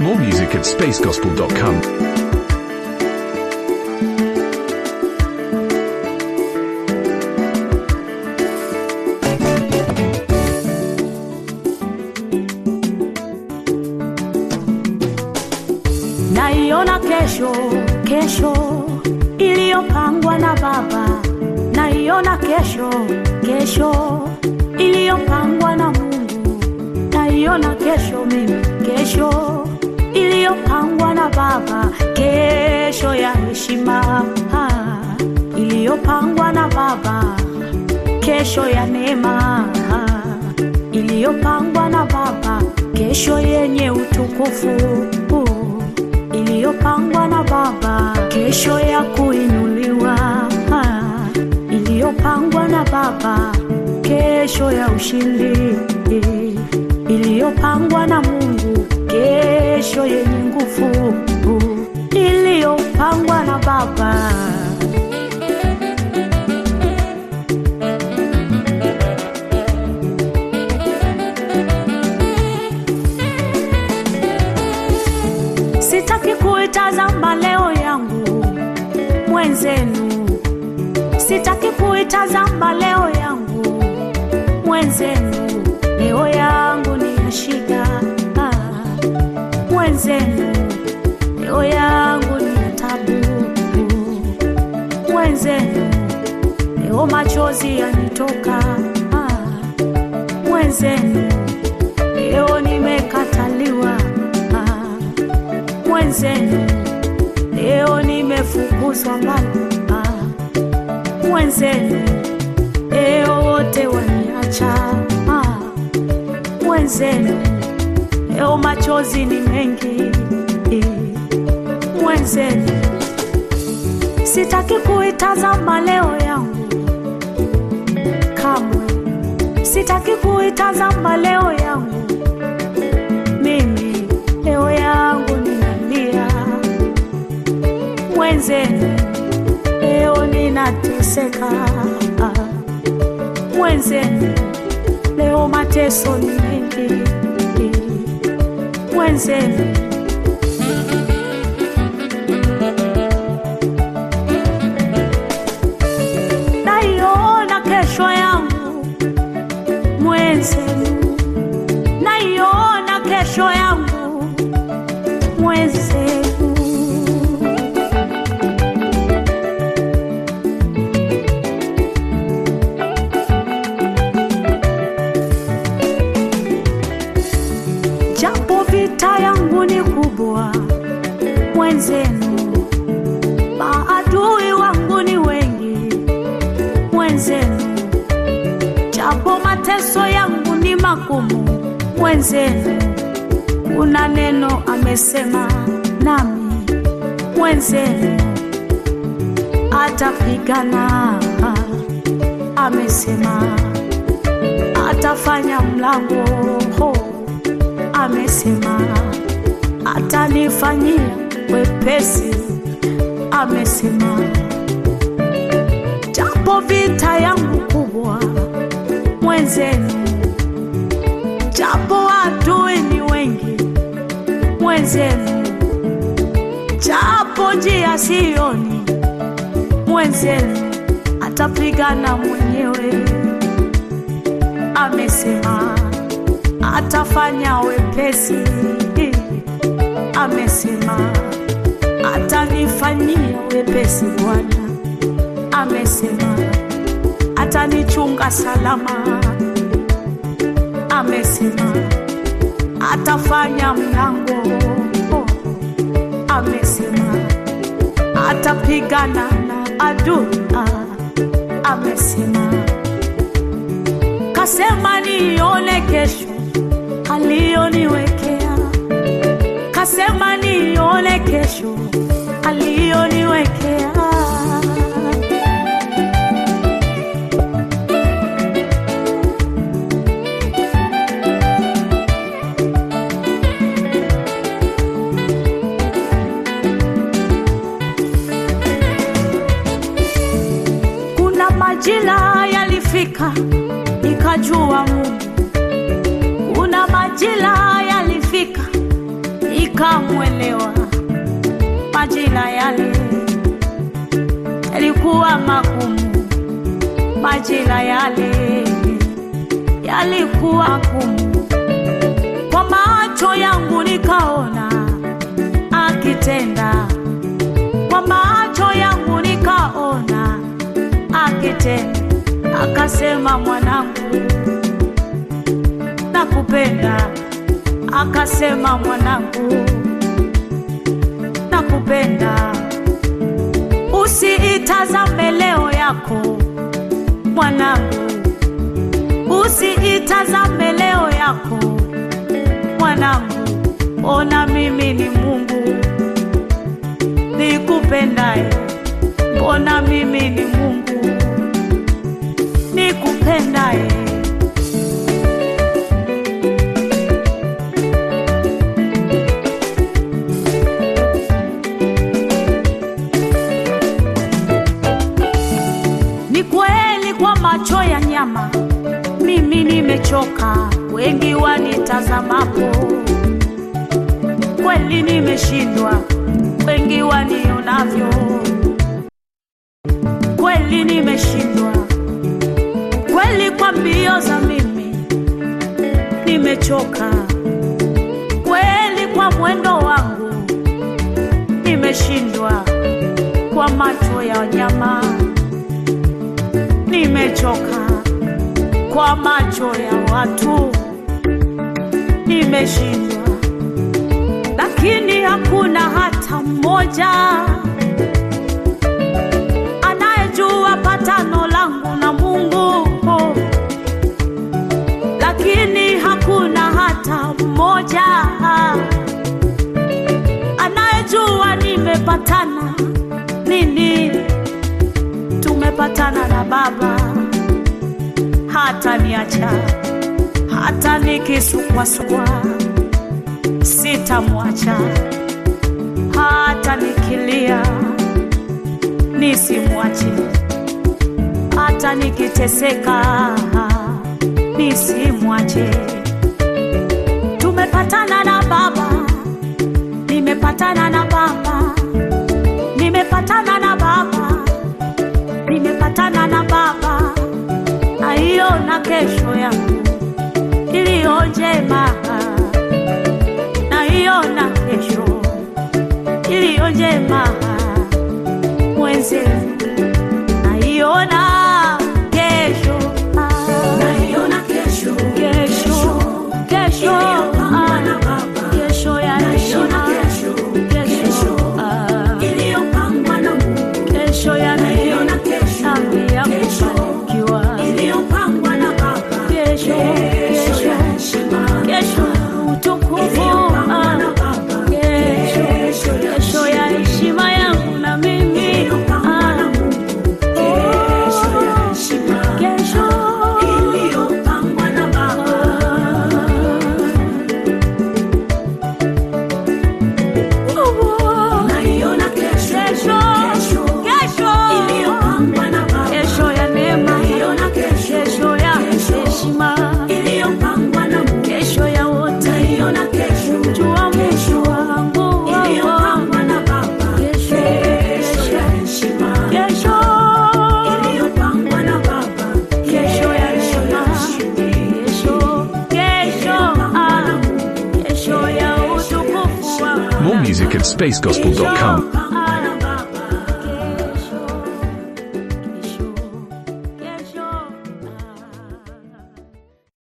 More music at spacegospel.com. naiona kesho kesho iliyopangwa na baba naiona kesho kesho iliyopangwa na mungu naiona kesho mimi kesho iliyopangwa na baba kesho ya heshima ah, iliyopangwa na baba kesho ya neema ah, iliyopangwa na baba kesho yenye utukufu uh, iliyopangwa na baba kesho ya kuinuliwa ah, iliyopangwa na baba kesho ya ushindi iliyopangwa na mungu kesho yenye nguvu uh, iliyopangwa na baba sitaki kuitazama leo yangu mwenzenu sitaki kuitazama leo yangu mwenzenu leo yangu ni ya shida ah, mwenzenu leo yangu ni ya tabu mwenzenu leo machozi yanitoka ah, mwenzenu leo nimekataliwa ah, mwenzenu leo nimefukuzwa mbali ah, mwenzenu leo wote waniacha ah, mwenzenu leo machozi ni mengi eh, mwenzenu sitaki kuitazama leo yangu kamwe sitaki kuitazama leo yangu mimi leo yangu ninalia mwenzenu leo ninateseka mwenzenu leo mateso ni mengi mwenzenu naiona kesho yangu mwenzenu naiona kesho yangu mwenzenu japo vita yangu ni kubwa mwenzenu maadui wangu ni wengi mwenzenu japo mateso yangu ni magumu mwenzenu kuna neno amesema nami mwenzenu atapigana amesema atafanya mlango ho amesema atanifanyia wepesi amesema japo vita yangu kubwa mwenzenu japo adui ni wengi mwenzenu japo njia sioni mwenzenu atapigana mwenyewe amesema atafanya wepesi amesema atanifanyia wepesi bwana amesema atanichunga salama amesema atafanya mlango amesema atapigana na adui amesema kasema nione kesho aliyoniwekea kasema nione kesho aliyoniwekea kuna majira yalifika nikajua Mungu kuna majira yalifika nikamwelewa. Majira yale yalikuwa magumu, majira yale yalikuwa magumu. Kwa macho yangu nikaona akitenda, kwa macho yangu nikaona akitenda. Akasema, mwanangu, nakupenda. Akasema, mwanangu, nakupenda. Usiitazame leo yako mwanangu, usiitazame leo yako mwanangu, ona mimi ni Mungu nikupendaye, mbona mimi ni Mungu nikupendaye. Ni kweli kwa macho ya nyama mimi nimechoka, wengi wanitazamapo, kweli nimeshindwa, wengi wanionavyo, kweli nimeshindwa, kweli kwa mbio za mimi nimechoka, kweli kwa mwendo wangu nimeshindwa, kwa macho ya nyama nimechoka kwa macho ya watu nimeshindwa, lakini hakuna hata mmoja anayejua patano langu na Mungu, lakini hakuna hata mmoja anayejua nimepatana nini. Tumepatana na Baba hata niacha hata nikisukwasukwa sitamwacha, hata nikilia nisimwache, hata nikiteseka nisimwache. Tumepatana na Baba, nimepatana na Baba, nimepatana na Baba, nimepatana na Baba naiona kesho yangu iliyo njema, naiona kesho iliyo njema mwenzenu, naiona kesho, Naiona kesho, kesho, kesho, Iliyopambana Baba. kesho ya Naiona heshima, kesho, kesho, ah, iliyopangwa na Mungu, kesho ya Naiona kesho, dhambi ya kesho. kufanikiwa, iliyopangwa na Baba. kesho, Kesho kesho ya heshima, kesho utukufu iliyopangwa ah, na Baba. kesho Kesho ya kesho ya heshima yangu na mimi Iliyopangwa na ah, Mungu. Kesho ya heshima, kesho iliyopangwa na Baba. oh, Naiona kesho, kesho kesho, kesho iliyopangwa na Baba. kesho ya neema Naiona kesho, kesho ya heshima iliyopangwa na Mungu. kesho ya wote Naiona kesho, jua mwisho wangu iliyopangwa na Baba. kesho Kesho ya heshima, kesho iliyopangwa na Baba. kesho ya neema kesho kesho ah, kesho ya utukufu wangu More music at spacegospel.com. Iliyopangwa